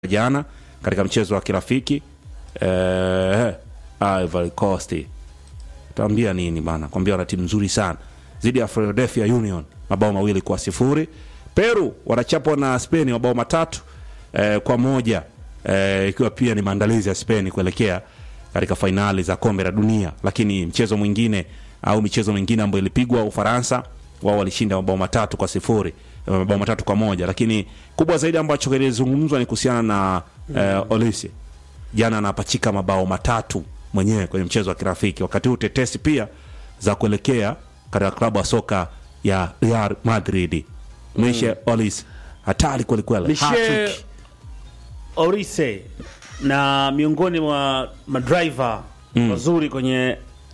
jana katika mchezo wa kirafiki eh, Ivory Coast taambia nini bana kwambia wana timu nzuri sana dhidi ya Philadelphia Union mabao mawili kwa sifuri Peru wanachapwa na Spain mabao matatu eh, kwa moja eh, ikiwa pia ni maandalizi ya Spain kuelekea katika fainali za kombe la dunia lakini mchezo mwingine au michezo mingine ambayo ilipigwa Ufaransa wao walishinda mabao matatu kwa sifuri eh, mabao matatu kwa moja lakini kubwa zaidi ambacho kilizungumzwa ni kuhusiana na eh, Olise jana anapachika mabao matatu mwenyewe kwenye mchezo wa kirafiki wakati huu tetesi pia za kuelekea katika klabu ya soka ya Real Madrid Michel Olise hatari kwelikweli Michel Hat-trick. Orise na miongoni mwa madriver wazuri kwenye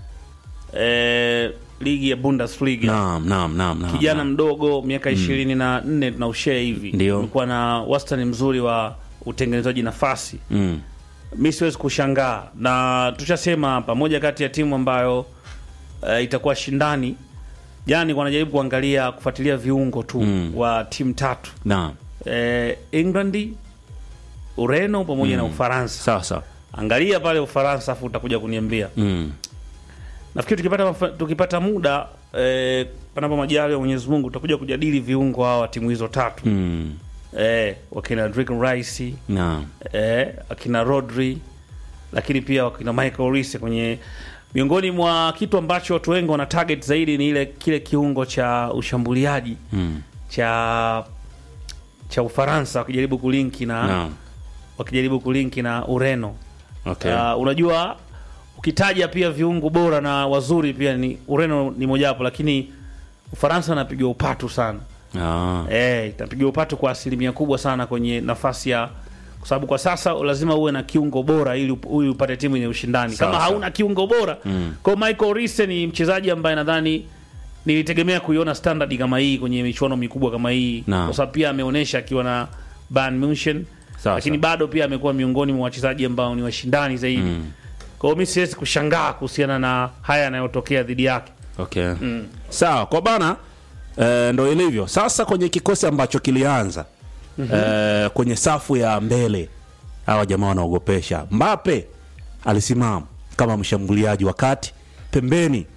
eh, ligi ya Bundesliga naam naam naam naam kijana naam. mdogo miaka ishirini na nne na ushee hivi Ndio. amekuwa na wastani mzuri wa utengenezaji nafasi mm. mi siwezi kushangaa na tushasema hapa moja kati ya timu ambayo uh, itakuwa shindani jana nilikuwa najaribu kuangalia kufuatilia viungo tu Mm. wa timu tatu naam eh, England Ureno pamoja na Ufaransa sawa sawa angalia pale Ufaransa afu utakuja kuniambia mm. nafikiri tukipata, mafa- tukipata muda eh, panapo majali ya Mwenyezi Mungu tutakuja kujadili viungo hawa wa timu hizo tatu Mm. eh, wakina Declan Rice naam eh, akina Rodri lakini pia wakina Michael Olise kwenye miongoni mwa kitu ambacho watu wengi wana target zaidi ni ile kile kiungo cha ushambuliaji mm. cha cha Ufaransa wakijaribu kulinki na naam wakijaribu kulinki na Ureno. okay Uh, unajua ukitaja pia viungo bora na wazuri pia ni Ureno ni mojawapo, lakini Ufaransa anapiga upatu sana ah. eh, itapiga upatu kwa asilimia kubwa sana kwenye nafasi ya kwa sababu kwa sasa lazima uwe na kiungo bora ili up- ili upate timu yenye ushindani. Sawa, Kama sawa. hauna kiungo bora Mm. kwa hiyo Michael Olise ni mchezaji ambaye nadhani nilitegemea kuiona standard kama hii kwenye michuano mikubwa kama hii, Naam. kwa sababu pia ameonyesha akiwa na Bayern Munchen Sawa, lakini sawa. bado pia amekuwa miongoni mwa wachezaji ambao ni washindani zaidi Mm. kwa hiyo mi siwezi kushangaa kuhusiana na haya yanayotokea dhidi yake okay sawa kwa bana eh, ndo ilivyo sasa kwenye kikosi ambacho kilianza eh, kwenye safu ya mbele hawa jamaa wanaogopesha mbape alisimama kama mshambuliaji wa kati pembeni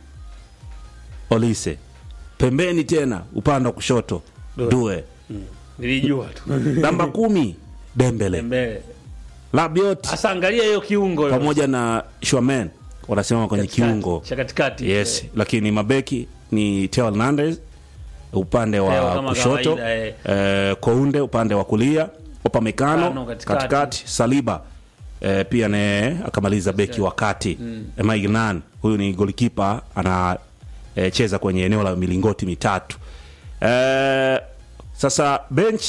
olise pembeni tena upande wa kushoto Due. due nilijua tu namba kumi dembele mbele labiot hasa angalia hiyo kiungo hiyo. pamoja na shwamen wanasimama kwenye Katikati, kiungo cha katikati yes lakini mabeki ni Theo Hernandez upande Theo wa kama kushoto kawaida, eh. eh, Kounde upande wa kulia Upamecano Upamecano katikati. katikati Saliba eh, pia naye akamaliza beki wa kati mm. Maignan huyu ni golikipa ana eh, cheza kwenye eneo la milingoti mitatu eh, sasa bench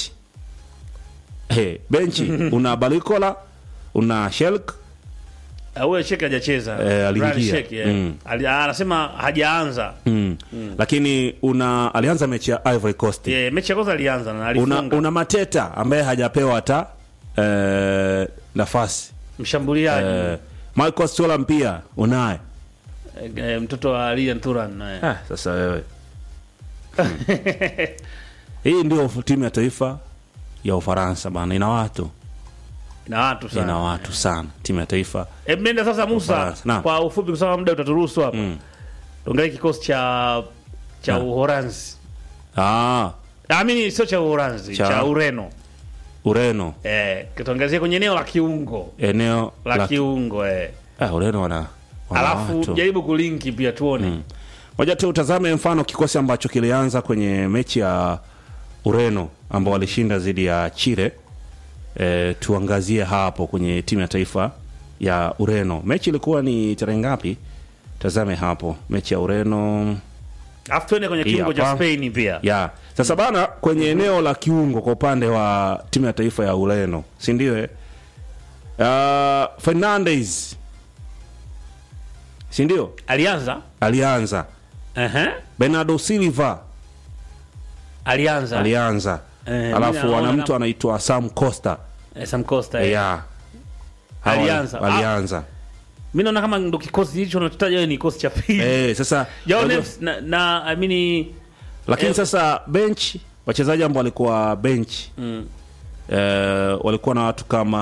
hey, benchi una Balikola una Shelk Ah, huyo Sheki hajacheza Eh, aliingia. Ryan Sheki, eh. Mm. Ali- ah, anasema hajaanza mm. lakini una alianza mechi ya Ivory Coast yeah, mechi ya kwanza alianza na una, alifunga una Mateta ambaye hajapewa hata eh, nafasi mshambuliaji eh, Michael Stolam pia unaye eh, eh, mtoto wa Lian Turan eh. ah, sasa wewe Hmm. hii ndio timu ya taifa ya Ufaransa bana ina watu na watu ina sana watu sana timu ya taifa Eh, mnenda sasa Musa Ufaransa. Naam. kwa ufupi kwa sababu muda utaturuhusu hapa Mm. tuangalie kikosi cha cha Naam. Uholanzi ah, amini sio cha Uholanzi Cha- cha, Ureno Ureno eh, tuangazie kwenye eneo la kiungo eneo la la kiungo eh. ah, Ureno wana, wana alafu watu. jaribu kulinki pia tuone moja tu utazame mfano kikosi ambacho kilianza kwenye mechi ya Ureno ambao walishinda dhidi ya Chile. E, tuangazie hapo kwenye timu ya taifa ya Ureno. Mechi ilikuwa ni tarehe ngapi? Tazame hapo mechi ya Ureno alafu tuende kwenye Hii kiungo cha hapa. Spain pia ya sasa bana, kwenye eneo la kiungo kwa upande wa timu ya taifa ya Ureno, si ndio? eh? Uh, Fernandes si ndio alianza alianza, Ehe. Bernardo Silva alianza alianza Eh, mimi alafu naona ana mtu kama- anaitwa Sam Costa Eh, Sam Costa eh. yeah. Hawa Alianza. walianza mi naona kama ndo kikosi hicho nachotaja wewe ni kikosi cha pili eh, sasa Jao unajua- Neves na, na I mean, lakini eh, sasa bench wachezaji ambao walikuwa bench mm. eh, walikuwa na watu kama